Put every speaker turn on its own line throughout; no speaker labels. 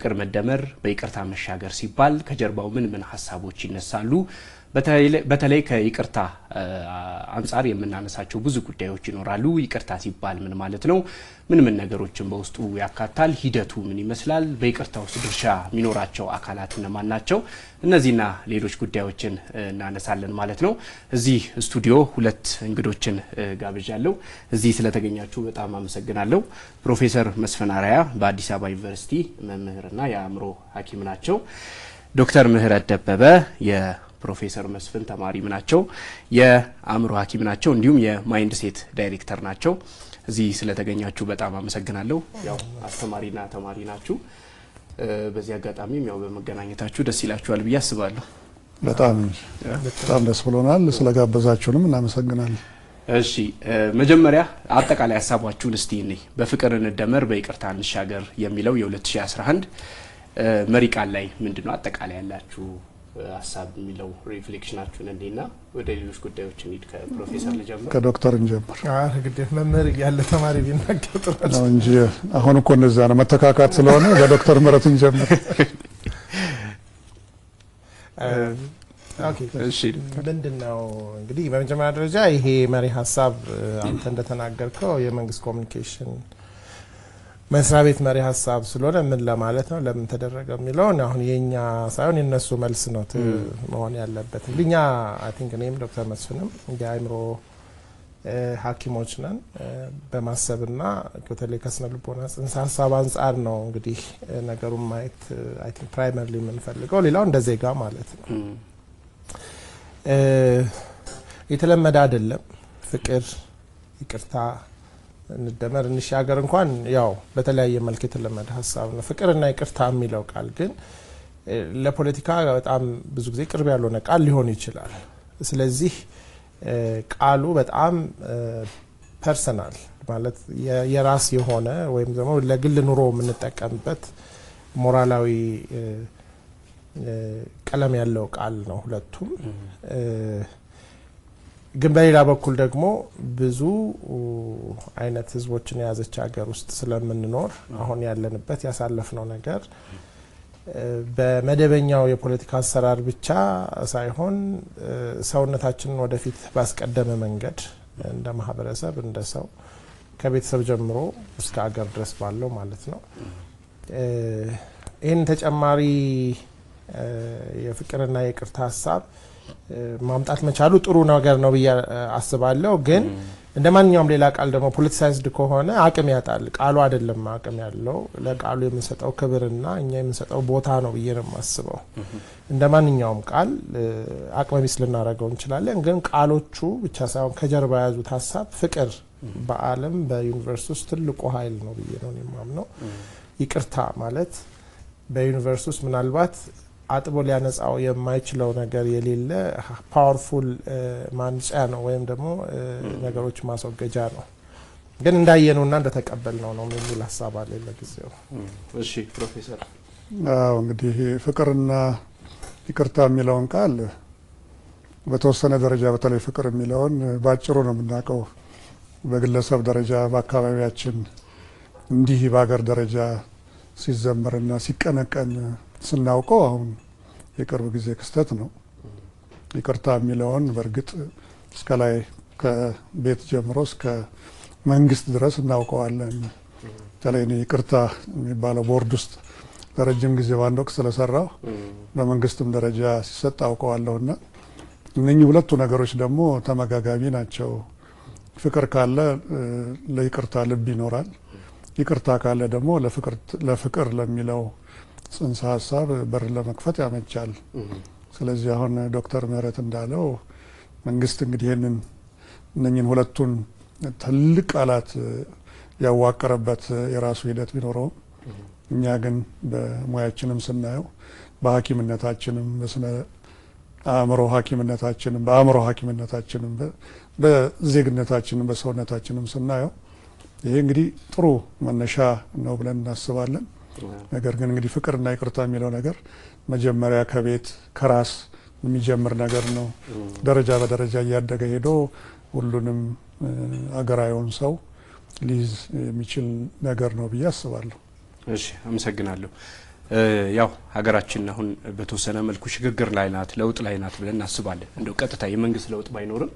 በፍቅር መደመር በይቅርታ መሻገር ሲባል ከጀርባው ምን ምን ሀሳቦች ይነሳሉ? በተለይ ከይቅርታ አንጻር የምናነሳቸው ብዙ ጉዳዮች ይኖራሉ። ይቅርታ ሲባል ምን ማለት ነው? ምን ምን ነገሮችን በውስጡ ያካታል? ሂደቱ ምን ይመስላል? በይቅርታ ውስጥ ድርሻ የሚኖራቸው አካላት እነማን ናቸው? እነዚህና ሌሎች ጉዳዮችን እናነሳለን ማለት ነው። እዚህ ስቱዲዮ ሁለት እንግዶችን ጋብዣለሁ። እዚህ ስለተገኛችሁ በጣም አመሰግናለሁ። ፕሮፌሰር መስፍን አርአያ በአዲስ አበባ ዩኒቨርሲቲ መምህርና የአእምሮ ሐኪም ናቸው። ዶክተር ምህረት ደበበ ፕሮፌሰር መስፍን ተማሪም ናቸው፣ የአእምሮ ሐኪም ናቸው፣ እንዲሁም የማይንድ ሴት ዳይሬክተር ናቸው። እዚህ ስለተገኛችሁ በጣም አመሰግናለሁ። ያው አስተማሪና ተማሪ ናችሁ። በዚህ አጋጣሚም ያው በመገናኘታችሁ ደስ ይላችኋል ብዬ አስባለሁ።
በጣም በጣም ደስ ብሎናል። ስለጋበዛችሁንም እናመሰግናለን።
እሺ መጀመሪያ አጠቃላይ ሀሳባችሁን እስቲ እኔ በፍቅር እንደመር በይቅርታ እንሻገር የሚለው የ2011 መሪ ቃል ላይ ምንድን ነው አጠቃላይ ያላችሁ ሀሳብ የሚለው ሪፍሌክሽናችሁን እንዲና ወደ ሌሎች ጉዳዮች እንሂድ። ከፕሮፌሰር ልጀምር።
ከዶክተር እንጀምር
ግዴት መምህር እያለ ተማሪ ቢናገር ጥሩ
ነው እንጂ አሁን እኮ እንደዛ ነው መተካካት ስለሆነ በዶክተር ምህረት እንጀምር።
ምንድን ነው እንግዲህ በመጀመሪያ ደረጃ ይሄ መሪ ሀሳብ አንተ እንደተናገርከው የመንግስት ኮሚኒኬሽን መስሪያ ቤት መሪ ሀሳብ ስለሆነ ምን ለማለት ነው ለምን ተደረገ የሚለውን አሁን የኛ ሳይሆን የነሱ መልስ ነው መሆን ያለበት። እንግዲህ እኛ አይ ቲንክ እኔም ዶክተር መስፍንም የአእምሮ ሐኪሞች ነን በማሰብና በተለይ ከስነ ልቦና ጽንሰ ሀሳብ አንጻር ነው እንግዲህ ነገሩን ማየት አይ ቲንክ ፕራይመርሊ የምንፈልገው ሌላው እንደ ዜጋ ማለት ነው። የተለመደ አይደለም ፍቅር፣ ይቅርታ እንደመር እንሻገር እንኳን ያው በተለያየ መልክ የተለመደ ሀሳብ ነው። ፍቅርና ይቅርታ የሚለው ቃል ግን ለፖለቲካ በጣም ብዙ ጊዜ ቅርብ ያልሆነ ቃል ሊሆን ይችላል። ስለዚህ ቃሉ በጣም ፐርሰናል ማለት የራስ የሆነ ወይም ደግሞ ለግል ኑሮ የምንጠቀምበት ሞራላዊ ቀለም ያለው ቃል ነው ሁለቱም። ግን በሌላ በኩል ደግሞ ብዙ አይነት ህዝቦችን የያዘች ሀገር ውስጥ ስለምንኖር አሁን ያለንበት ያሳለፍነው ነገር በመደበኛው የፖለቲካ አሰራር ብቻ ሳይሆን ሰውነታችንን ወደፊት ባስቀደመ መንገድ እንደ ማህበረሰብ እንደ ሰው ከቤተሰብ ጀምሮ እስከ ሀገር ድረስ ባለው ማለት ነው። ይህን ተጨማሪ የፍቅርና የይቅርታ ሀሳብ ማምጣት መቻሉ ጥሩ ነገር ነው ብዬ አስባለሁ። ግን እንደ ማንኛውም ሌላ ቃል ደግሞ ፖለቲሳይዝድ ከሆነ አቅም ያጣል። ቃሉ አይደለም አቅም ያለው ለቃሉ የምንሰጠው ክብርና እኛ የምንሰጠው ቦታ ነው ብዬ ነው የማስበው። እንደ ማንኛውም ቃል አቅመ ቢስ ልናደርገው እንችላለን። ግን ቃሎቹ ብቻ ሳይሆን ከጀርባ የያዙት ሀሳብ ፍቅር በዓለም በዩኒቨርስ ውስጥ ትልቁ ኃይል ነው ብዬ ነው የማምነው። ይቅርታ ማለት በዩኒቨርስ ውስጥ ምናልባት አጥቦ ሊያነጻው የማይችለው ነገር የሌለ ፓወርፉል ማንጫ ነው ወይም ደግሞ ነገሮች ማስወገጃ ነው። ግን እንዳየነውና እንደተቀበልነው ነው የሚል ሀሳብ አለ ለጊዜው።
እሺ ፕሮፌሰር።
አዎ እንግዲህ ፍቅርና ይቅርታ የሚለውን ቃል በተወሰነ ደረጃ በተለይ ፍቅር የሚለውን በአጭሩ ነው የምናውቀው። በግለሰብ ደረጃ በአካባቢያችን እንዲህ በሀገር ደረጃ ሲዘመርና ሲቀነቀን ስናውቀው አሁን የቅርብ ጊዜ ክስተት ነው። ይቅርታ የሚለውን በእርግጥ እስከ ላይ ከቤት ጀምሮ እስከ መንግስት ድረስ እናውቀዋለን። በተለይ እኔ ይቅርታ የሚባለው ቦርድ ውስጥ ለረጅም ጊዜ በአንድ ወቅት ስለሰራው በመንግስትም ደረጃ ሲሰጥ አውቀዋለሁና እነኚህ ሁለቱ ነገሮች ደግሞ ተመጋጋቢ ናቸው። ፍቅር ካለ ለይቅርታ ልብ ይኖራል። ይቅርታ ካለ ደግሞ ለፍቅር ለሚለው ጽንሰ ሀሳብ በር ለመክፈት ያመቻል። ስለዚህ አሁን ዶክተር ምህረት እንዳለው መንግስት እንግዲህ ይህንን እነኝን ሁለቱን ትልቅ ቃላት ያዋቀረበት የራሱ ሂደት ቢኖረውም እኛ ግን በሙያችንም ስናየው በሐኪምነታችንም በስነ አእምሮ ሐኪምነታችንም በአእምሮ ሐኪምነታችንም በዜግነታችንም በሰውነታችንም ስናየው ይሄ እንግዲህ ጥሩ መነሻ ነው ብለን እናስባለን። ነገር ግን እንግዲህ ፍቅርና ይቅርታ የሚለው ነገር መጀመሪያ ከቤት ከራስ የሚጀምር ነገር ነው። ደረጃ በደረጃ እያደገ ሄዶ ሁሉንም አገራዊውን ሰው ሊይዝ የሚችል ነገር ነው ብዬ አስባለሁ።
እሺ፣ አመሰግናለሁ። ያው ሀገራችን አሁን በተወሰነ መልኩ ሽግግር ላይ ናት፣ ለውጥ ላይ ናት ብለን እናስባለን። እንደው ቀጥታ የመንግስት ለውጥ ባይኖርም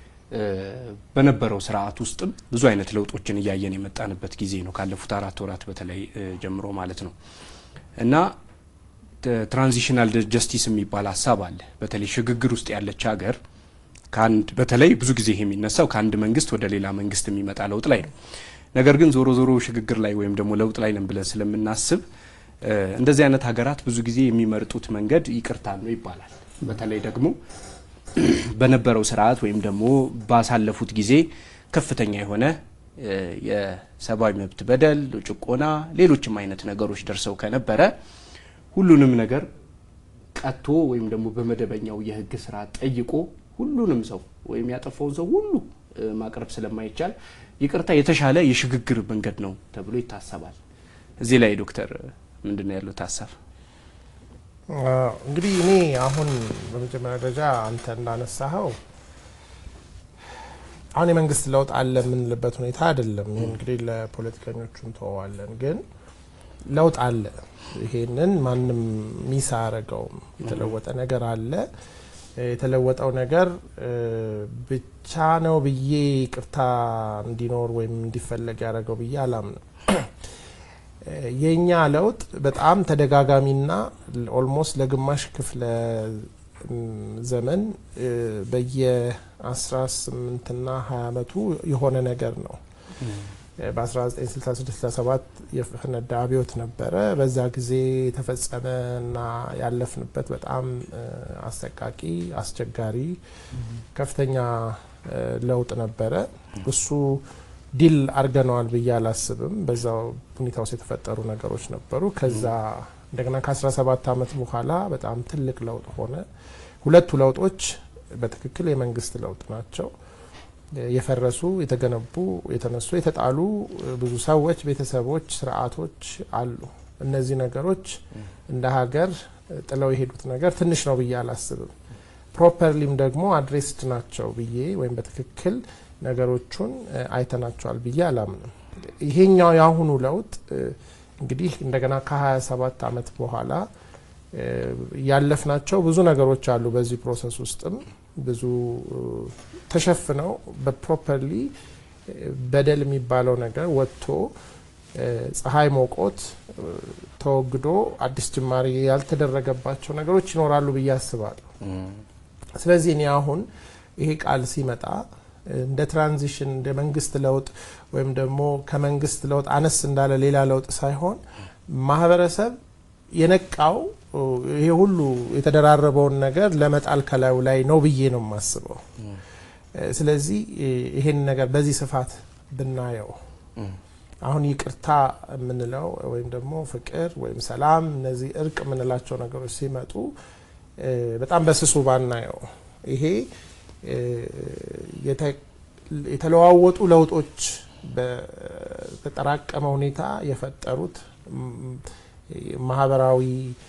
በነበረው ስርዓት ውስጥም ብዙ አይነት ለውጦችን እያየን የመጣንበት ጊዜ ነው፣ ካለፉት አራት ወራት በተለይ ጀምሮ ማለት ነው እና ትራንዚሽናል ጀስቲስ የሚባል ሀሳብ አለ። በተለይ ሽግግር ውስጥ ያለች ሀገር ከአንድ በተለይ ብዙ ጊዜ ይሄ የሚነሳው ከአንድ መንግስት ወደ ሌላ መንግስት የሚመጣ ለውጥ ላይ ነው። ነገር ግን ዞሮ ዞሮ ሽግግር ላይ ወይም ደግሞ ለውጥ ላይ ነን ብለን ስለምናስብ እንደዚህ አይነት ሀገራት ብዙ ጊዜ የሚመርጡት መንገድ ይቅርታ ነው ይባላል። በተለይ ደግሞ በነበረው ስርዓት ወይም ደግሞ ባሳለፉት ጊዜ ከፍተኛ የሆነ የሰብአዊ መብት በደል፣ ጭቆና፣ ሌሎችም አይነት ነገሮች ደርሰው ከነበረ ሁሉንም ነገር ቀጥቶ ወይም ደግሞ በመደበኛው የህግ ስርዓት ጠይቆ ሁሉንም ሰው ወይም ያጠፋውን ሰው ሁሉ ማቅረብ ስለማይቻል ይቅርታ የተሻለ የሽግግር መንገድ ነው ተብሎ ይታሰባል። እዚህ ላይ ዶክተር ምንድን ነው ያሉት ሀሳብ?
እንግዲህ እኔ አሁን በመጀመሪያ ደረጃ አንተ እንዳነሳኸው አሁን የመንግስት ለውጥ አለ የምንልበት ሁኔታ አይደለም። ይህ እንግዲህ ለፖለቲከኞቹ እንተዋለን፣ ግን ለውጥ አለ። ይሄንን ማንም ሚስ አያደርገውም። የተለወጠ ነገር አለ። የተለወጠው ነገር ብቻ ነው ብዬ ይቅርታ እንዲኖር ወይም እንዲፈለግ ያደረገው ብዬ አላምንም። የእኛ ለውጥ በጣም ተደጋጋሚና ኦልሞስት ለግማሽ ክፍለ ዘመን በየ18ና 20 ዓመቱ የሆነ ነገር ነው። በ1966/67 የፈነዳ አብዮት ነበረ። በዛ ጊዜ የተፈጸመና ያለፍንበት በጣም አሰቃቂ፣ አስቸጋሪ፣ ከፍተኛ ለውጥ ነበረ። እሱ ዲል አድርገነዋል ብዬ አላስብም። በዛው ሁኔታ ውስጥ የተፈጠሩ ነገሮች ነበሩ። ከዛ እንደገና ከ17 ዓመት በኋላ በጣም ትልቅ ለውጥ ሆነ። ሁለቱ ለውጦች በትክክል የመንግስት ለውጥ ናቸው። የፈረሱ የተገነቡ፣ የተነሱ፣ የተጣሉ ብዙ ሰዎች፣ ቤተሰቦች፣ ስርዓቶች አሉ። እነዚህ ነገሮች እንደ ሀገር ጥለው የሄዱት ነገር ትንሽ ነው ብዬ አላስብም። ፕሮፐርሊም ደግሞ አድሬስድ ናቸው ብዬ ወይም በትክክል ነገሮቹን አይተናቸዋል ብዬ አላምንም። ይሄኛው የአሁኑ ለውጥ እንግዲህ እንደገና ከ27 ዓመት በኋላ ያለፍናቸው ብዙ ነገሮች አሉ። በዚህ ፕሮሰስ ውስጥም ብዙ ተሸፍነው በፕሮፐርሊ በደል የሚባለው ነገር ወጥቶ ፀሐይ ሞቆት ተወግዶ አዲስ ጅማሬ ያልተደረገባቸው ነገሮች ይኖራሉ ብዬ አስባለሁ። ስለዚህ እኔ አሁን ይሄ ቃል ሲመጣ እንደ ትራንዚሽን እንደ መንግስት ለውጥ ወይም ደግሞ ከመንግስት ለውጥ አነስ እንዳለ ሌላ ለውጥ ሳይሆን ማህበረሰብ የነቃው ይሄ ሁሉ የተደራረበውን ነገር ለመጣል ከላዩ ላይ ነው ብዬ ነው የማስበው። ስለዚህ ይሄን ነገር በዚህ ስፋት ብናየው አሁን ይቅርታ የምንለው ወይም ደግሞ ፍቅር ወይም ሰላም፣ እነዚህ እርቅ የምንላቸው ነገሮች ሲመጡ በጣም በስሱ ባናየው ይሄ የተለዋወጡ ለውጦች በተጠራቀመ ሁኔታ የፈጠሩት ማህበራዊ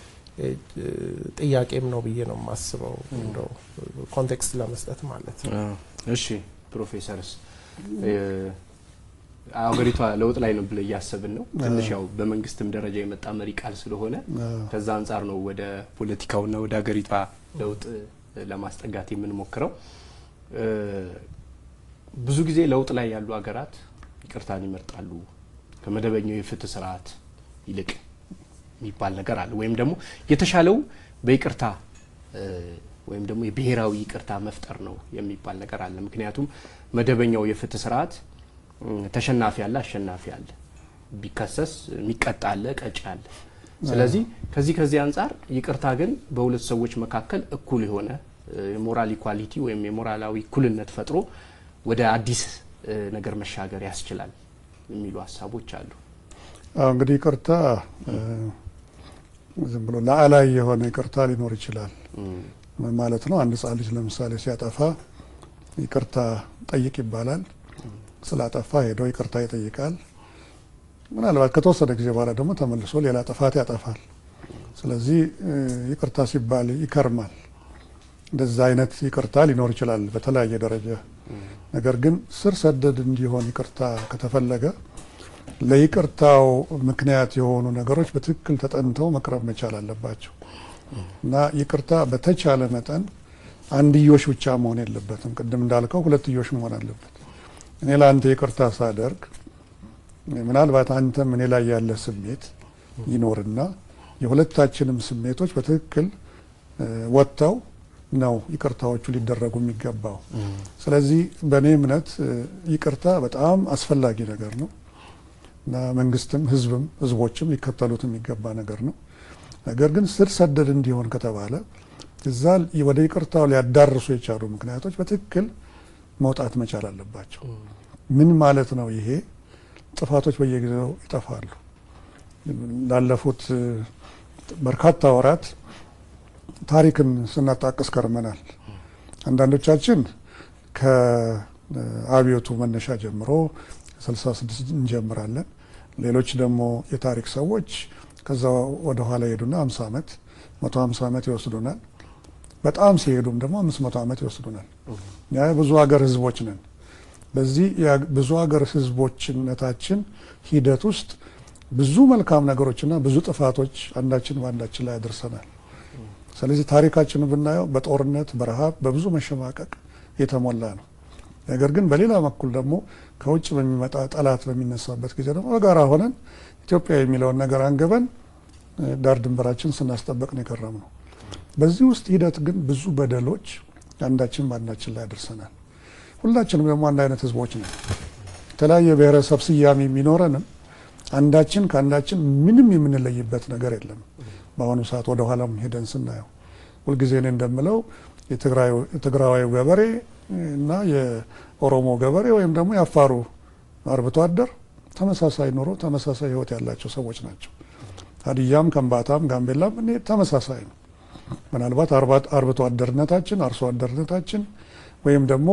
ጥያቄም ነው ብዬ ነው የማስበው። እንደው ኮንቴክስት ለመስጠት ማለት ነው።
እሺ ፕሮፌሰርስ አገሪቷ ለውጥ ላይ ነው ብለ እያሰብን ነው። ትንሽ ያው በመንግስትም ደረጃ የመጣ መሪ ቃል ስለሆነ ከዛ አንጻር ነው ወደ ፖለቲካውና ወደ ሀገሪቷ ለውጥ ለማስጠጋት የምንሞክረው። ብዙ ጊዜ ለውጥ ላይ ያሉ ሀገራት ይቅርታን ይመርጣሉ ከመደበኛው የፍትህ ስርዓት ይልቅ የሚባል ነገር አለ። ወይም ደግሞ የተሻለው በይቅርታ ወይም ደግሞ የብሔራዊ ይቅርታ መፍጠር ነው የሚባል ነገር አለ። ምክንያቱም መደበኛው የፍትህ ስርዓት ተሸናፊ አለ፣ አሸናፊ አለ፣ ቢከሰስ የሚቀጣ አለ፣ ቀጪ አለ። ስለዚህ ከዚህ ከዚህ አንጻር ይቅርታ ግን በሁለት ሰዎች መካከል እኩል የሆነ የሞራል ኢኳሊቲ ወይም የሞራላዊ እኩልነት ፈጥሮ ወደ አዲስ ነገር መሻገር ያስችላል የሚሉ ሀሳቦች አሉ።
አዎ እንግዲህ ይቅርታ ዝም ብሎ ላዕላይ የሆነ ይቅርታ ሊኖር ይችላል ማለት ነው። አንድ ሕፃን ልጅ ለምሳሌ ሲያጠፋ ይቅርታ ጠይቅ ይባላል። ስላጠፋ ሄዶ ይቅርታ ይጠይቃል። ምናልባት ከተወሰነ ጊዜ በኋላ ደግሞ ተመልሶ ሌላ ጥፋት ያጠፋል። ስለዚህ ይቅርታ ሲባል ይከርማል። እንደዛ አይነት ይቅርታ ሊኖር ይችላል በተለያየ ደረጃ። ነገር ግን ስር ሰደድ እንዲሆን ይቅርታ ከተፈለገ ለይቅርታው ምክንያት የሆኑ ነገሮች በትክክል ተጠንተው መቅረብ መቻል አለባቸው እና ይቅርታ በተቻለ መጠን አንድዮሽ ብቻ መሆን የለበትም። ቅድም እንዳልከው ሁለትዮሽ መሆን አለበት። እኔ ለአንተ ይቅርታ ሳደርግ ምናልባት አንተም እኔ ላይ ያለ ስሜት ይኖርና የሁለታችንም ስሜቶች በትክክል ወጥተው ነው ይቅርታዎቹ ሊደረጉ የሚገባው። ስለዚህ በእኔ እምነት ይቅርታ በጣም አስፈላጊ ነገር ነው እና መንግስትም ህዝብም ህዝቦችም ሊከተሉት የሚገባ ነገር ነው። ነገር ግን ስር ሰደድ እንዲሆን ከተባለ እዛ ወደ ይቅርታው ሊያዳርሱ የቻሉ ምክንያቶች በትክክል መውጣት መቻል አለባቸው። ምን ማለት ነው ይሄ? ጥፋቶች በየጊዜው ይጠፋሉ። ላለፉት በርካታ ወራት ታሪክን ስናጣቅስ ከርመናል። አንዳንዶቻችን ከአብዮቱ መነሻ ጀምሮ 66 እንጀምራለን። ሌሎች ደግሞ የታሪክ ሰዎች ከዛ ወደ ኋላ ሄዱና 50 ዓመት 150 ዓመት ይወስዱናል። በጣም ሲሄዱም ደግሞ 500 ዓመት ይወስዱናል። ያ ብዙ ሀገር ህዝቦች ነን። በዚህ ብዙ ሀገር ህዝቦችነታችን ሂደት ውስጥ ብዙ መልካም ነገሮችና ብዙ ጥፋቶች አንዳችን በአንዳችን ላይ ያደርሰናል። ስለዚህ ታሪካችንን ብናየው በጦርነት በረሃብ፣ በብዙ መሸማቀቅ የተሞላ ነው። ነገር ግን በሌላ በኩል ደግሞ ከውጭ በሚመጣ ጠላት በሚነሳበት ጊዜ ደግሞ በጋራ ሆነን ኢትዮጵያ የሚለውን ነገር አንገበን ዳር ድንበራችን ስናስጠበቅ ነው የከረም ነው። በዚህ ውስጥ ሂደት ግን ብዙ በደሎች አንዳችን በአንዳችን ላይ ያደርሰናል። ሁላችንም ደግሞ አንድ አይነት ህዝቦች ነን። የተለያየ ብሔረሰብ ስያሜ የሚኖረንም አንዳችን ከአንዳችን ምንም የምንለይበት ነገር የለም። በአሁኑ ሰዓት ወደ ኋላም ሄደን ስናየው ሁልጊዜ እኔ እንደምለው የትግራዊ ገበሬ እና የኦሮሞ ገበሬ ወይም ደግሞ የአፋሩ አርብቶ አደር ተመሳሳይ ኑሮ፣ ተመሳሳይ ህይወት ያላቸው ሰዎች ናቸው። ሀዲያም፣ ከምባታም፣ ጋምቤላም እኔ ተመሳሳይ ነው። ምናልባት አርብቶ አደርነታችን አርሶ አደርነታችን ወይም ደግሞ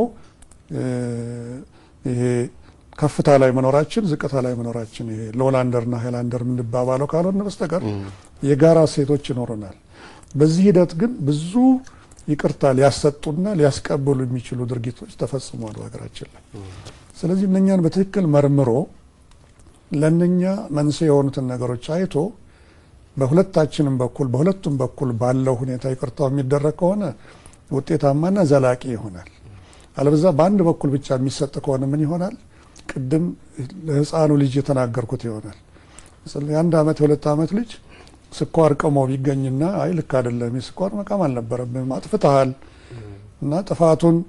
ይሄ ከፍታ ላይ መኖራችን ዝቅታ ላይ መኖራችን ይሄ ሎላንደርና ሀይላንደር የምንባባለው ካልሆነ በስተቀር የጋራ ሴቶች ይኖሩናል። በዚህ ሂደት ግን ብዙ ይቅርታ ሊያሰጡና ሊያስቀብሉ የሚችሉ ድርጊቶች ተፈጽሟል በሀገራችን ላይ። ስለዚህ እነኛን በትክክል መርምሮ ለእነኛ መንስኤ የሆኑትን ነገሮች አይቶ በሁለታችንም በኩል በሁለቱም በኩል ባለው ሁኔታ ይቅርታው የሚደረግ ከሆነ ውጤታማና ዘላቂ ይሆናል። አለበዛ በአንድ በኩል ብቻ የሚሰጥ ከሆነ ምን ይሆናል? ቅድም ለህፃኑ ልጅ የተናገርኩት ይሆናል። የአንድ ዓመት የሁለት ዓመት ልጅ ስኳር ቅሞ ቢገኝና አይ ልክ አይደለም የስኳር መቃም አልነበረብም አጥፍተሃል እና ጥፋቱን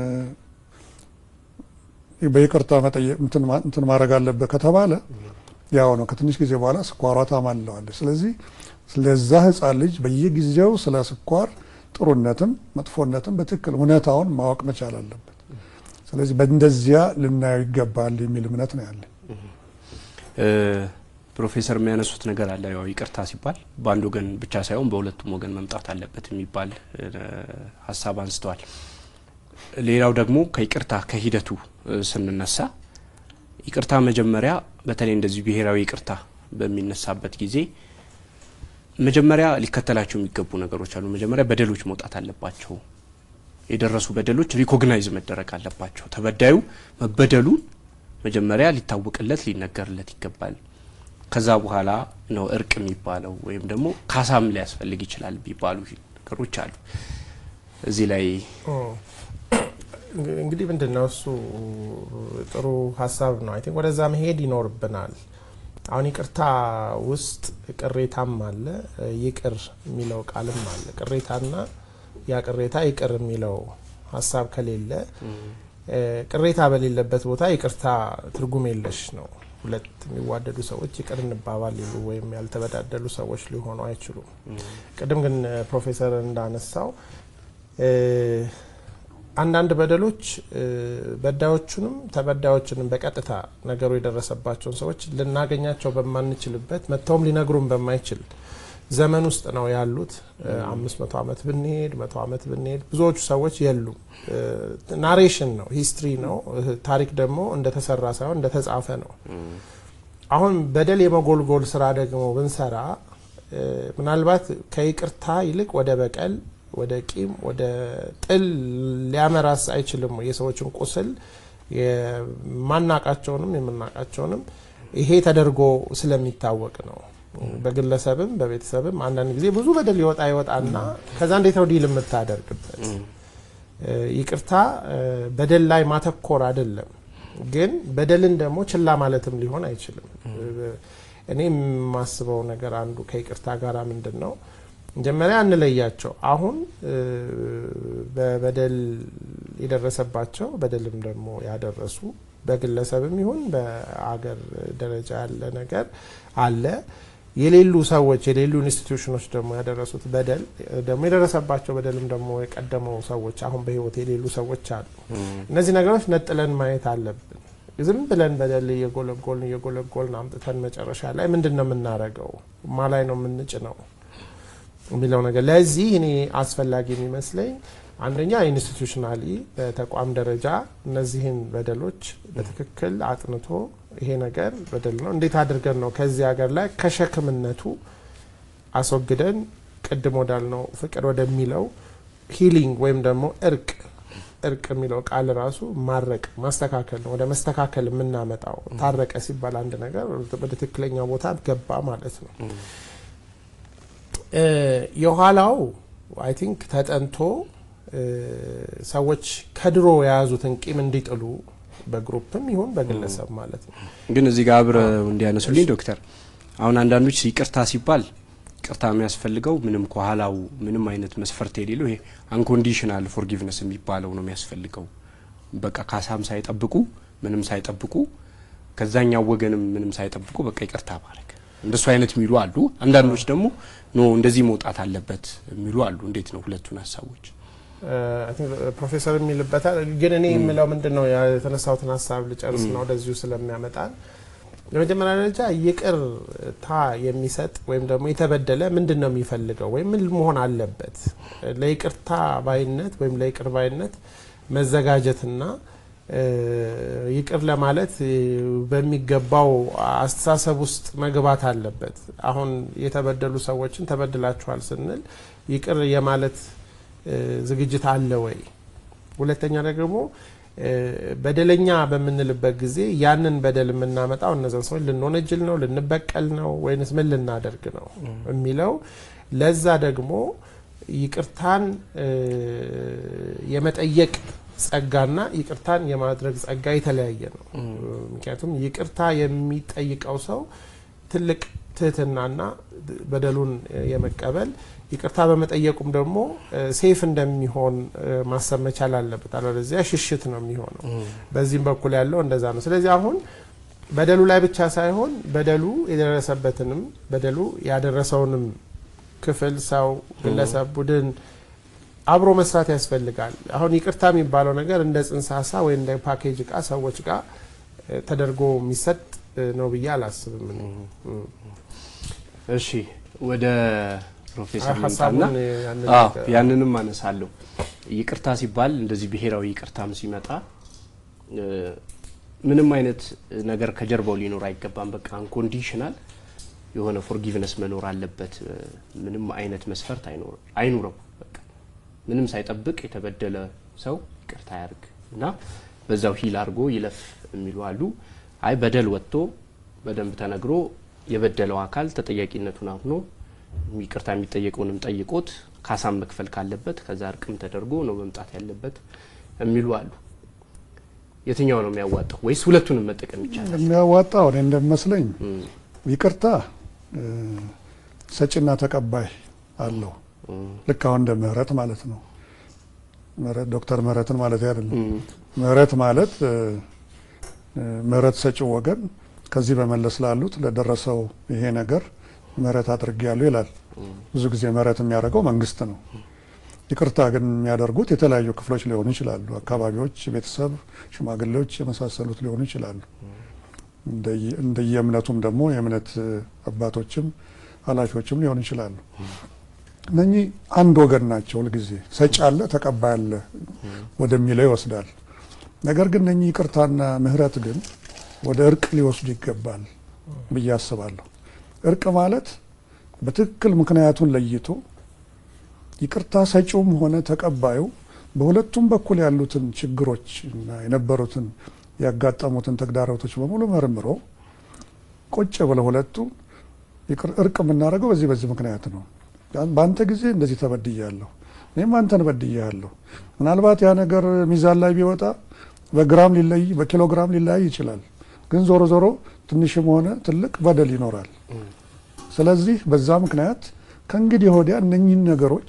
በይቅርታ መጠየቅ እንትን ማድረግ አለበት ከተባለ ያው ነው። ከትንሽ ጊዜ በኋላ ስኳሯ ታማልለዋለች። ስለዚህ ለዛ ህፃን ልጅ በየጊዜው ስለ ስኳር ጥሩነትም መጥፎነትም በትክክል እውነታውን ማወቅ መቻል አለበት። ስለዚህ በእንደዚያ ልናየው ይገባል የሚል እምነት ነው ያለን።
ፕሮፌሰር የሚያነሱት ነገር አለ። ያው ይቅርታ ሲባል በአንድ ወገን ብቻ ሳይሆን በሁለቱም ወገን መምጣት አለበት የሚባል ሀሳብ አንስተዋል። ሌላው ደግሞ ከይቅርታ ከሂደቱ ስንነሳ ይቅርታ መጀመሪያ በተለይ እንደዚህ ብሔራዊ ይቅርታ በሚነሳበት ጊዜ መጀመሪያ ሊከተላቸው የሚገቡ ነገሮች አሉ። መጀመሪያ በደሎች መውጣት አለባቸው። የደረሱ በደሎች ሪኮግናይዝ መደረግ አለባቸው። ተበዳዩ መበደሉ መጀመሪያ ሊታወቅለት ሊነገርለት ይገባል። ከዛ በኋላ ነው እርቅ የሚባለው ወይም ደግሞ ካሳም ሊያስፈልግ ይችላል የሚባሉ ነገሮች አሉ። እዚህ ላይ
እንግዲህ ምንድን ነው እሱ ጥሩ ሀሳብ ነው። አይ ቲንክ ወደዛ መሄድ ይኖርብናል። አሁን ይቅርታ ውስጥ ቅሬታም አለ፣ ይቅር የሚለው ቃልም አለ። ቅሬታና ያ ቅሬታ ይቅር የሚለው ሀሳብ ከሌለ ቅሬታ በሌለበት ቦታ ይቅርታ ትርጉም የለሽ ነው። ሁለት የሚዋደዱ ሰዎች ይቅር እንባባል ሊሉ ወይም ያልተበዳደሉ ሰዎች ሊሆኑ አይችሉም። ቅድም ግን ፕሮፌሰር እንዳነሳው አንዳንድ በደሎች በዳዮቹንም ተበዳዮችንም በቀጥታ ነገሩ የደረሰባቸውን ሰዎች ልናገኛቸው በማንችልበት መጥተውም ሊነግሩን በማይችል ዘመን ውስጥ ነው ያሉት። አምስት መቶ ዓመት ብንሄድ መቶ ዓመት ብንሄድ ብዙዎቹ ሰዎች የሉም። ናሬሽን ነው፣ ሂስትሪ ነው። ታሪክ ደግሞ እንደተሰራ ሳይሆን እንደተጻፈ ነው። አሁን በደል የመጎልጎል ስራ ደግሞ ብንሰራ ምናልባት ከይቅርታ ይልቅ ወደ በቀል ወደ ቂም ወደ ጥል ሊያመራስ አይችልም። የሰዎችን ቁስል የማናቃቸውንም የምናቃቸውንም ይሄ ተደርጎ ስለሚታወቅ ነው። በግለሰብም በቤተሰብም አንዳንድ ጊዜ ብዙ በደል ይወጣ ይወጣና ከዛ እንዴት ነው ዲል የምታደርግበት? ይቅርታ በደል ላይ ማተኮር አይደለም፣ ግን በደልን ደግሞ ችላ ማለትም ሊሆን አይችልም። እኔ የማስበው ነገር አንዱ ከይቅርታ ጋር ምንድን ነው መጀመሪያ እንለያቸው። አሁን በበደል የደረሰባቸው በደልም ደግሞ ያደረሱ በግለሰብም ይሁን በአገር ደረጃ ያለ ነገር አለ። የሌሉ ሰዎች የሌሉ ኢንስቲትዩሽኖች ደግሞ ያደረሱት በደል ደግሞ የደረሰባቸው በደልም ደግሞ የቀደመው ሰዎች አሁን በሕይወት የሌሉ ሰዎች አሉ። እነዚህ ነገሮች ነጥለን ማየት አለብን። ዝም ብለን በደል እየጎለጎልን እየጎለጎልን አምጥተን መጨረሻ ላይ ምንድን ነው የምናደርገው? ማ ላይ ነው የምንጭ ነው የሚለው ነገር ለዚህ እኔ አስፈላጊ የሚመስለኝ አንደኛ ኢንስቲቱሽናሊ በተቋም ደረጃ እነዚህን በደሎች በትክክል አጥንቶ ይሄ ነገር በደል ነው፣ እንዴት አድርገን ነው ከዚህ ሀገር ላይ ከሸክምነቱ አስወግደን ቅድም ወዳልነው ፍቅር ወደሚለው ሂሊንግ ወይም ደግሞ እርቅ እርቅ የሚለው ቃል ራሱ ማረቅ ማስተካከል ነው። ወደ መስተካከል የምናመጣው ታረቀ ሲባል አንድ ነገር ወደ ትክክለኛው ቦታ ገባ ማለት ነው። የኋላው አይ ቲንክ ተጠንቶ ሰዎች ከድሮ የያዙትን ቂም እንዲጥሉ በግሩፕም ይሁን በግለሰብ ማለት ነው።
ግን እዚህ ጋር አብረው እንዲያነሱልኝ ዶክተር፣ አሁን አንዳንዶች ይቅርታ ሲባል ይቅርታ የሚያስፈልገው ምንም ከኋላው ምንም አይነት መስፈርት የሌለው ይሄ አንኮንዲሽናል ፎርጊቭነስ የሚባለው ነው የሚያስፈልገው። በቃ ካሳም ሳይጠብቁ ምንም ሳይጠብቁ ከዛኛው ወገንም ምንም ሳይጠብቁ በቃ ይቅርታ ማድረግ እንደሱ አይነት የሚሉ አሉ። አንዳንዶች ደግሞ ኖ እንደዚህ መውጣት አለበት የሚሉ አሉ። እንዴት ነው ሁለቱን ሀሳቦች?
ፕሮፌሰር የሚልበታል ግን እኔ የምለው ምንድን ነው የተነሳሁትን ሀሳብ ልጨርስ ነው ወደዚሁ ስለሚያመጣን በመጀመሪያ ደረጃ ይቅርታ የሚሰጥ ወይም ደግሞ የተበደለ ምንድን ነው የሚፈልገው ወይም ምን መሆን አለበት? ለይቅርታ ባይነት ወይም ለይቅር ባይነት መዘጋጀትና ይቅር ለማለት በሚገባው አስተሳሰብ ውስጥ መግባት አለበት። አሁን የተበደሉ ሰዎችን ተበድላችኋል ስንል ይቅር የማለት ዝግጅት አለ ወይ? ሁለተኛ ደግሞ በደለኛ በምንልበት ጊዜ ያንን በደል የምናመጣው እነዚያን ሰዎች ልንወነጅል ነው፣ ልንበቀል ነው ወይንስ ምን ልናደርግ ነው የሚለው ለዛ ደግሞ ይቅርታን የመጠየቅ ጸጋና ይቅርታን የማድረግ ጸጋ የተለያየ ነው። ምክንያቱም ይቅርታ የሚጠይቀው ሰው ትልቅ ትህትናና በደሉን የመቀበል ይቅርታ በመጠየቁም ደግሞ ሴፍ እንደሚሆን ማሰብ መቻል አለበት። አለበለዚያ ሽሽት ነው የሚሆነው። በዚህም በኩል ያለው እንደዛ ነው። ስለዚህ አሁን በደሉ ላይ ብቻ ሳይሆን በደሉ የደረሰበትንም በደሉ ያደረሰውንም ክፍል ሰው፣ ግለሰብ፣ ቡድን አብሮ መስራት ያስፈልጋል። አሁን ይቅርታ የሚባለው ነገር እንደ ጽንሰ ሀሳብ ወይ እንደ ፓኬጅ እቃ ሰዎች ጋር ተደርጎ የሚሰጥ ነው ብዬ አላስብም።
እሺ ወደ ፕሮፌሰር ልምጣና ያንንም አነሳለሁ። ይቅርታ ሲባል እንደዚህ ብሔራዊ ይቅርታም ሲመጣ ምንም አይነት ነገር ከጀርባው ሊኖር አይገባም። በቃ አንኮንዲሽናል የሆነ ፎርጊቭነስ መኖር አለበት። ምንም አይነት መስፈርት አይኑረው። በቃ ምንም ሳይጠብቅ የተበደለ ሰው ይቅርታ ያርግ እና በዛው ሂል አድርጎ ይለፍ የሚሉ አሉ። አይ በደል ወጥቶ በደንብ ተነግሮ የበደለው አካል ተጠያቂነቱን አምኖ ይቅርታ የሚጠየቀውንም ጠይቆት ካሳም መክፈል ካለበት ከዛ እርቅም ተደርጎ ነው መምጣት ያለበት የሚሉ አሉ። የትኛው ነው የሚያዋጣው? ወይስ ሁለቱንም መጠቀም ይቻላል?
የሚያዋጣው እኔ እንደሚመስለኝ ይቅርታ ሰጪና ተቀባይ አለው። ልክ አሁን እንደ ምህረት ማለት ነው። ምህረት ዶክተር ምህረትን ማለት አይደለም። ምህረት ማለት ምህረት ሰጪው ወገን ከዚህ በመለስ ላሉት ለደረሰው ይሄ ነገር ምህረት አድርጌያለሁ ይላል። ብዙ ጊዜ ምህረት የሚያደርገው መንግስት ነው። ይቅርታ ግን የሚያደርጉት የተለያዩ ክፍሎች ሊሆኑ ይችላሉ። አካባቢዎች፣ ቤተሰብ፣ ሽማግሌዎች የመሳሰሉት ሊሆኑ ይችላሉ። እንደየእምነቱም ደግሞ የእምነት አባቶችም ኃላፊዎችም ሊሆኑ ይችላሉ። እነኚህ አንድ ወገን ናቸው። ሁልጊዜ ሰጪ አለ፣ ተቀባይ አለ ወደሚለው ይወስዳል። ነገር ግን እነኚህ ይቅርታና ምህረት ግን ወደ እርቅ ሊወስዱ ይገባል ብዬ አስባለሁ። እርቅ ማለት በትክክል ምክንያቱን ለይቶ ይቅርታ ሰጪውም ሆነ ተቀባዩ በሁለቱም በኩል ያሉትን ችግሮች እና የነበሩትን ያጋጠሙትን ተግዳሮቶች በሙሉ መርምሮ ቁጭ ብለው ሁለቱ እርቅ የምናደርገው በዚህ በዚህ ምክንያት ነው። በአንተ ጊዜ እንደዚህ ተበድያለሁ፣ እኔም አንተን በድያለሁ። ምናልባት ያ ነገር ሚዛን ላይ ቢወጣ በግራም ሊለይ በኪሎግራም ሊለያይ ይችላል። ግን ዞሮ ዞሮ ትንሽም ሆነ ትልቅ በደል ይኖራል። ስለዚህ በዛ ምክንያት ከእንግዲህ ወዲያ እነኚህን ነገሮች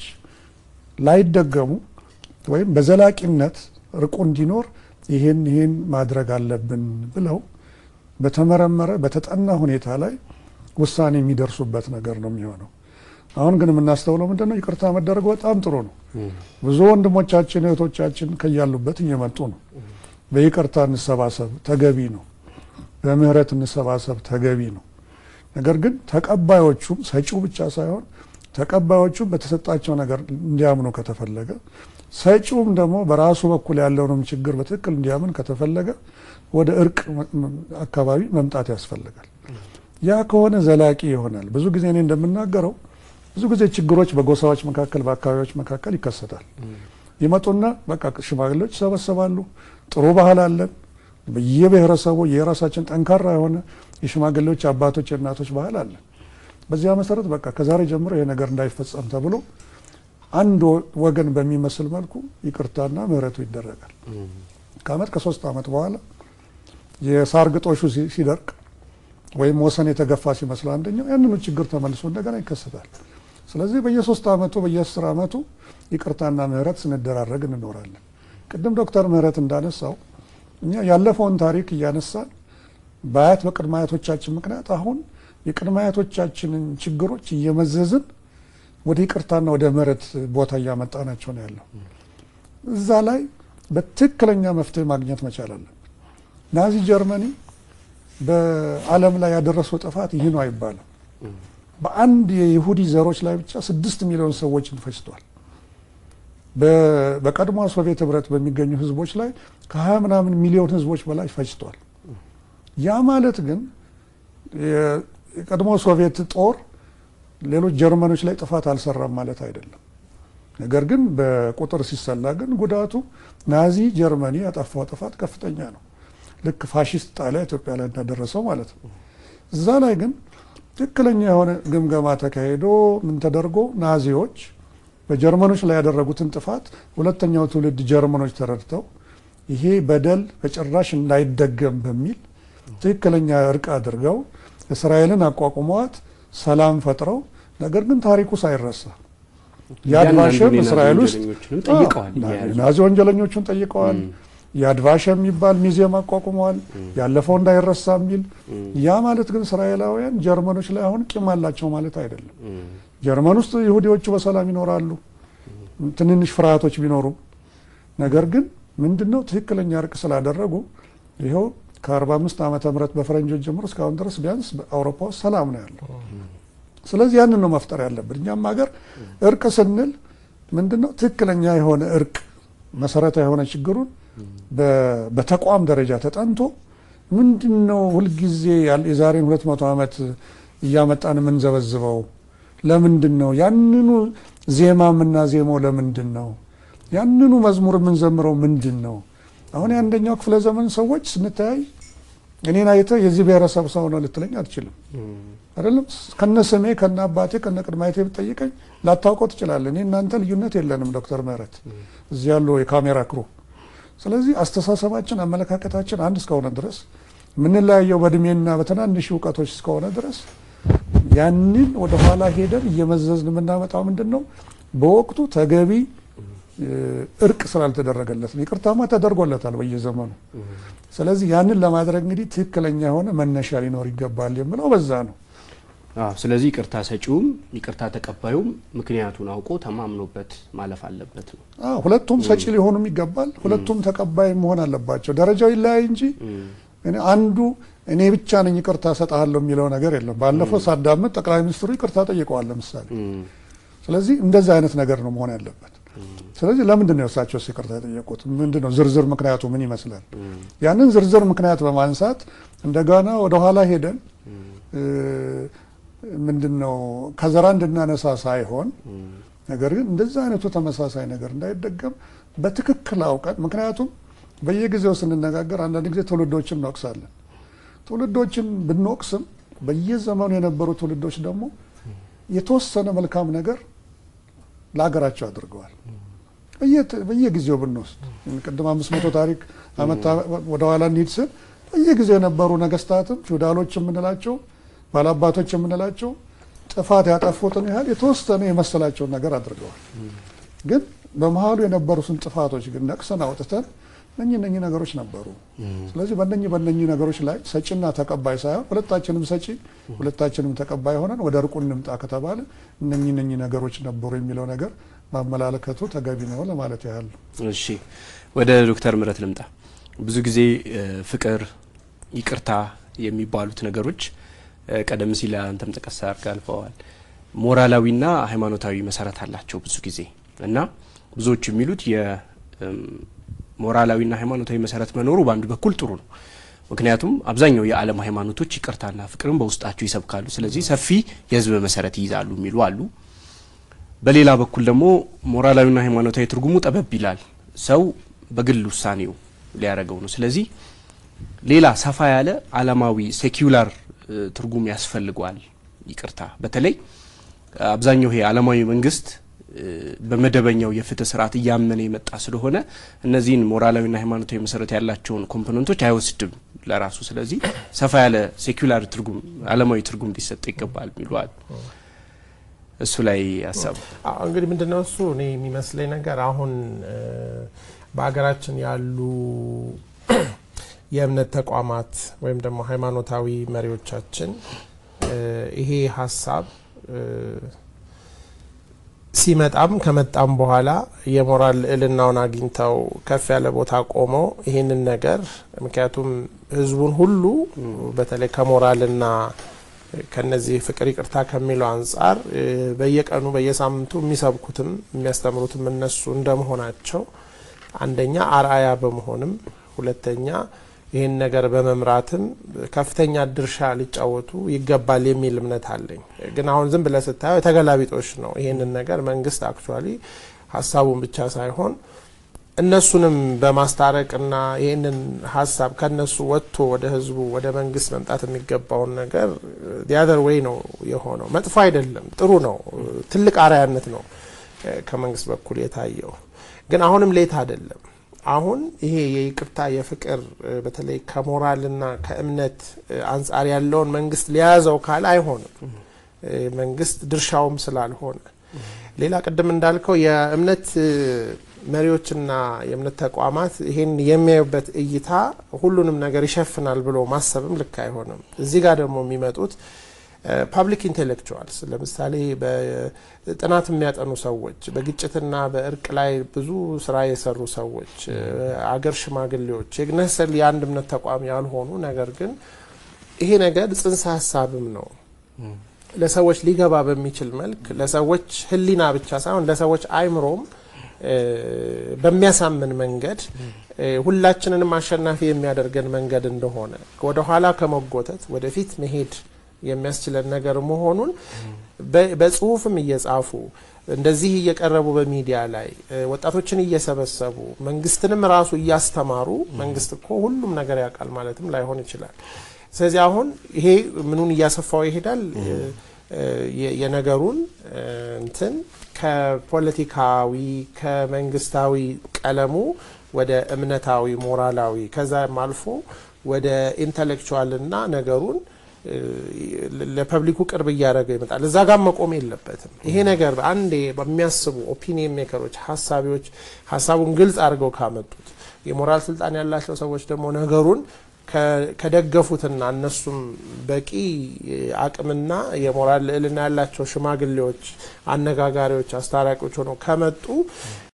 ላይደገሙ ወይም በዘላቂነት እርቁ እንዲኖር ይሄን ይሄን ማድረግ አለብን ብለው በተመረመረ በተጠና ሁኔታ ላይ ውሳኔ የሚደርሱበት ነገር ነው የሚሆነው። አሁን ግን የምናስተውለው ምንድን ነው? ይቅርታ መደረግ በጣም ጥሩ ነው። ብዙ ወንድሞቻችን እህቶቻችን ከያሉበት እየመጡ ነው። በይቅርታ እንሰባሰብ ተገቢ ነው። በምህረት እንሰባሰብ ተገቢ ነው። ነገር ግን ተቀባዮቹም ሰጪው ብቻ ሳይሆን ተቀባዮቹም በተሰጣቸው ነገር እንዲያምኑ ከተፈለገ ሰጪውም ደግሞ በራሱ በኩል ያለውንም ችግር በትክክል እንዲያምን ከተፈለገ ወደ እርቅ አካባቢ መምጣት ያስፈልጋል። ያ ከሆነ ዘላቂ ይሆናል። ብዙ ጊዜ እኔ እንደምናገረው ብዙ ጊዜ ችግሮች በጎሳዎች መካከል፣ በአካባቢዎች መካከል ይከሰታል። ይመጡና በቃ ሽማግሌዎች ይሰበሰባሉ። ጥሩ ባህል አለን። በየብሔረሰቡ የራሳችን ጠንካራ የሆነ የሽማግሌዎች አባቶች፣ የእናቶች ባህል አለን። በዚያ መሰረት በቃ ከዛሬ ጀምሮ ይሄ ነገር እንዳይፈጸም ተብሎ አንድ ወገን በሚመስል መልኩ ይቅርታና ምህረቱ ይደረጋል። ከአመት ከሶስት አመት በኋላ የሳር ግጦሹ ሲደርቅ ወይም ወሰን የተገፋ ሲመስል አንደኛው ያንኑ ችግር ተመልሶ እንደገና ይከሰታል። ስለዚህ በየሶስት አመቱ በየአስር አመቱ ይቅርታና ምህረት ስንደራረግ እንኖራለን። ቅድም ዶክተር ምህረት እንዳነሳው እኛ ያለፈውን ታሪክ እያነሳን በአያት በቅድመ አያቶቻችን ምክንያት አሁን የቅድመ አያቶቻችንን ችግሮች እየመዘዝን ወደ ይቅርታና ወደ ምህረት ቦታ እያመጣናቸው ነው ያለው። እዛ ላይ በትክክለኛ መፍትሄ ማግኘት መቻል አለን። ናዚ ጀርመኒ በዓለም ላይ ያደረሰው ጥፋት ይህ ነው አይባልም። በአንድ የይሁዲ ዘሮች ላይ ብቻ ስድስት ሚሊዮን ሰዎችን ፈጅቷል። በቀድሞ ሶቪየት ህብረት በሚገኙ ህዝቦች ላይ ከሀያ ምናምን ሚሊዮን ህዝቦች በላይ ፈጅቷል። ያ ማለት ግን የቀድሞ ሶቪየት ጦር ሌሎች ጀርመኖች ላይ ጥፋት አልሰራም ማለት አይደለም። ነገር ግን በቁጥር ሲሰላ ግን ጉዳቱ ናዚ ጀርመኒ ያጠፋው ጥፋት ከፍተኛ ነው። ልክ ፋሽስት ጣሊያ ኢትዮጵያ ላይ እንዳደረሰው ማለት ነው። እዛ ላይ ግን ትክክለኛ የሆነ ግምገማ ተካሂዶ ምን ተደርጎ ናዚዎች በጀርመኖች ላይ ያደረጉትን ጥፋት ሁለተኛው ትውልድ ጀርመኖች ተረድተው ይሄ በደል በጭራሽ እንዳይደገም በሚል ትክክለኛ እርቅ አድርገው እስራኤልን አቋቁመዋት ሰላም ፈጥረው ነገር ግን ታሪኩ ሳይረሳ የአድቫሸም እስራኤል ውስጥ ናዚ ወንጀለኞቹን ጠይቀዋል። የአድቫሸ የሚባል ሚዚየም አቋቁመዋል። ያለፈው እንዳይረሳ የሚል ያ ማለት ግን እስራኤላውያን ጀርመኖች ላይ አሁን ቂም አላቸው ማለት አይደለም። ጀርመን ውስጥ ይሁዲዎቹ በሰላም ይኖራሉ፣ ትንንሽ ፍርሃቶች ቢኖሩም ነገር ግን ምንድነው ትክክለኛ እርቅ ስላደረጉ ይኸው ከ45 ዓመተ ምህረት በፈረንጆች ጀምሮ እስካሁን ድረስ ቢያንስ በአውሮፓ ውስጥ ሰላም ነው ያለው። ስለዚህ ያንን ነው መፍጠር ያለብን። እኛም ሀገር እርቅ ስንል ምንድነው ትክክለኛ የሆነ እርቅ መሰረታዊ የሆነ ችግሩን በተቋም ደረጃ ተጠንቶ ምንድነው ሁልጊዜ የዛሬን ሁለት መቶ ዓመት እያመጣን የምንዘበዝበው ለምንድን ነው? ያንኑ ዜማ የምናዜመው ለምንድን ነው? ያንኑ መዝሙር የምንዘምረው ምንድን ነው? አሁን የአንደኛው ክፍለ ዘመን ሰዎች ስንተያይ እኔን አይተህ የዚህ ብሔረሰብ ሰው ነው ልትለኝ አትችልም። አይደለም ከነ ስሜ ከነ አባቴ ከነ ቅድመ አያቴ ብትጠይቀኝ ላታውቀው ትችላለህ። እኔ እናንተ ልዩነት የለንም ዶክተር ምህረት እዚህ ያለው የካሜራ ክሩ። ስለዚህ አስተሳሰባችን፣ አመለካከታችን አንድ እስከሆነ ድረስ የምንለያየው በእድሜና በትናንሽ እውቀቶች እስከሆነ ድረስ ያንን ወደ ኋላ ሄደን እየመዘዝን የምናመጣው ምንድን ነው? በወቅቱ ተገቢ እርቅ ስላልተደረገለት ነው። ይቅርታማ ተደርጎለታል በየዘመኑ። ስለዚህ ያንን ለማድረግ እንግዲህ ትክክለኛ የሆነ መነሻ ሊኖር ይገባል የምለው በዛ ነው።
አዎ። ስለዚህ ይቅርታ ሰጪውም ይቅርታ ተቀባዩም ምክንያቱን አውቆ ተማምኖበት ማለፍ አለበት ነው።
አዎ፣ ሁለቱም ሰጪ ሊሆኑም ይገባል። ሁለቱም ተቀባይ መሆን አለባቸው። ደረጃው ይለያይ እንጂ አንዱ እኔ ብቻ ነኝ ይቅርታ ሰጥሃለሁ የሚለው ነገር የለም። ባለፈው ሳዳምጥ ጠቅላይ ሚኒስትሩ ይቅርታ ጠይቀዋል ለምሳሌ። ስለዚህ እንደዚህ አይነት ነገር ነው መሆን ያለበት። ስለዚህ ለምንድን ነው እሳቸው ይቅርታ የጠየቁት? ምንድን ነው ዝርዝር ምክንያቱ ምን ይመስላል? ያንን ዝርዝር ምክንያት በማንሳት እንደገና ወደኋላ ሄደን ምንድን ነው ከዘራ እንድናነሳ ሳይሆን ነገር ግን እንደዚህ አይነቱ ተመሳሳይ ነገር እንዳይደገም በትክክል አውቀን ምክንያቱም በየጊዜው ስንነጋገር አንዳንድ ጊዜ ትውልዶችን እንወቅሳለን። ትውልዶችን ብንወቅስም በየዘመኑ የነበሩ ትውልዶች ደግሞ የተወሰነ መልካም ነገር ለሀገራቸው አድርገዋል። በየጊዜው ብንወስድ ቅድም አምስት መቶ ታሪክ አመት ወደኋላ እንሂድ ስል በየጊዜው የነበሩ ነገስታትም ፊውዳሎች የምንላቸው ባላባቶች የምንላቸው ጥፋት ያጠፉትን ያህል የተወሰነ የመሰላቸውን ነገር አድርገዋል። ግን በመሀሉ የነበሩትን ጥፋቶች ግን ነቅሰን አውጥተን እነኚህ እነኚህ ነገሮች ነበሩ። ስለዚህ በእነኚህ በእነኚህ ነገሮች ላይ ሰጪና ተቀባይ ሳይሆን ሁለታችንም ሰጪ ሁለታችንም ተቀባይ ሆነን ወደ እርቁ እንምጣ ከተባለ እነኚህ እነኚህ ነገሮች ነበሩ የሚለው ነገር ማመላለከቱ ተገቢ ነው ለማለት ያህል።
እሺ ወደ ዶክተር ምህረት ልምጣ። ብዙ ጊዜ ፍቅር፣ ይቅርታ የሚባሉት ነገሮች ቀደም ሲል አንተም ጠቀስ አድርገህ አልፈዋል። ሞራላዊና ሃይማኖታዊ መሰረት አላቸው ብዙ ጊዜ እና ብዙዎች የሚሉት የሞራላዊና ሃይማኖታዊ መሰረት መኖሩ በአንዱ በኩል ጥሩ ነው። ምክንያቱም አብዛኛው የዓለም ሃይማኖቶች ይቅርታና ፍቅርን በውስጣቸው ይሰብካሉ። ስለዚህ ሰፊ የህዝብ መሰረት ይይዛሉ የሚሉ አሉ። በሌላ በኩል ደግሞ ሞራላዊና ሃይማኖታዊ ትርጉሙ ጠበብ ይላል። ሰው በግል ውሳኔው ሊያደርገው ነው። ስለዚህ ሌላ ሰፋ ያለ ዓለማዊ ሴኪውላር ትርጉም ያስፈልገዋል ይቅርታ። በተለይ አብዛኛው ይሄ ዓለማዊ መንግስት በመደበኛው የፍትህ ስርዓት እያመነ የመጣ ስለሆነ እነዚህን ሞራላዊና ሃይማኖታዊ መሰረት ያላቸውን ኮምፖነንቶች አይወስድም ለራሱ። ስለዚህ ሰፋ ያለ ሴኩላር ትርጉም ዓለማዊ ትርጉም ሊሰጥ ይገባል የሚለዋል። እሱ ላይ ሀሳብ
እንግዲህ ምንድነው እሱ እኔ የሚመስለኝ ነገር አሁን በሀገራችን ያሉ የእምነት ተቋማት ወይም ደግሞ ሃይማኖታዊ መሪዎቻችን ይሄ ሀሳብ ሲመጣም ከመጣም በኋላ የሞራል ልዕልናውን አግኝተው ከፍ ያለ ቦታ ቆመው ይህንን ነገር ምክንያቱም ህዝቡን ሁሉ በተለይ ከሞራልና ከነዚህ ፍቅር ይቅርታ ከሚለው አንጻር በየቀኑ በየሳምንቱ የሚሰብኩትም የሚያስተምሩትም እነሱ እንደመሆናቸው አንደኛ አርአያ በመሆንም ሁለተኛ ይህን ነገር በመምራትም ከፍተኛ ድርሻ ሊጫወቱ ይገባል የሚል እምነት አለኝ። ግን አሁን ዝም ብለህ ስታየው የተገላቢጦሽ ነው። ይህንን ነገር መንግስት አክቹዋሊ ሀሳቡን ብቻ ሳይሆን እነሱንም በማስታረቅና ይህንን ሀሳብ ከነሱ ወጥቶ ወደ ህዝቡ ወደ መንግስት መምጣት የሚገባውን ነገር ዲያደር ወይ ነው የሆነው። መጥፎ አይደለም፣ ጥሩ ነው። ትልቅ አርአያነት ነው ከመንግስት በኩል የታየው። ግን አሁንም ሌት አይደለም። አሁን ይሄ የይቅርታ የፍቅር በተለይ ከሞራልና ከእምነት አንጻር ያለውን መንግስት ሊያዘው ካለ አይሆንም። መንግስት ድርሻውም ስላልሆነ ሌላ ቅድም እንዳልከው የእምነት መሪዎችና የእምነት ተቋማት ይሄን የሚያዩበት እይታ ሁሉንም ነገር ይሸፍናል ብሎ ማሰብም ልክ አይሆንም። እዚህ ጋር ደግሞ የሚመጡት ፓብሊክ ኢንቴሌክቹዋልስ ለምሳሌ በጥናት የሚያጠኑ ሰዎች፣ በግጭትና በእርቅ ላይ ብዙ ስራ የሰሩ ሰዎች፣ አገር ሽማግሌዎች የግነሰል የአንድ እምነት ተቋም ያልሆኑ ነገር ግን ይሄ ነገር ጽንሰ ሀሳብም ነው ለሰዎች ሊገባ በሚችል መልክ ለሰዎች ሕሊና ብቻ ሳይሆን ለሰዎች አይምሮም በሚያሳምን መንገድ ሁላችንንም አሸናፊ የሚያደርገን መንገድ እንደሆነ ወደኋላ ከመጎተት ወደፊት መሄድ የሚያስችለን ነገር መሆኑን በጽሁፍም እየጻፉ እንደዚህ እየቀረቡ በሚዲያ ላይ ወጣቶችን እየሰበሰቡ መንግስትንም ራሱ እያስተማሩ መንግስት እኮ ሁሉም ነገር ያውቃል ማለትም ላይሆን ይችላል። ስለዚህ አሁን ይሄ ምኑን እያሰፋው ይሄዳል የነገሩን እንትን ከፖለቲካዊ ከመንግስታዊ ቀለሙ ወደ እምነታዊ ሞራላዊ ከዛም አልፎ ወደ ኢንተሌክቹዋልና ነገሩን ለፐብሊኩ ቅርብ እያደረገ ይመጣል። እዛ ጋር መቆም የለበትም። ይሄ ነገር አንዴ በሚያስቡ ኦፒኒየን ሜከሮች ሀሳቢዎች ሀሳቡን ግልጽ አድርገው ካመጡት የሞራል ስልጣን ያላቸው ሰዎች ደግሞ ነገሩን ከደገፉትና እነሱም በቂ አቅምና የሞራል ልዕልና ያላቸው ሽማግሌዎች፣ አነጋጋሪዎች፣ አስታራቂዎች ሆነው ከመጡ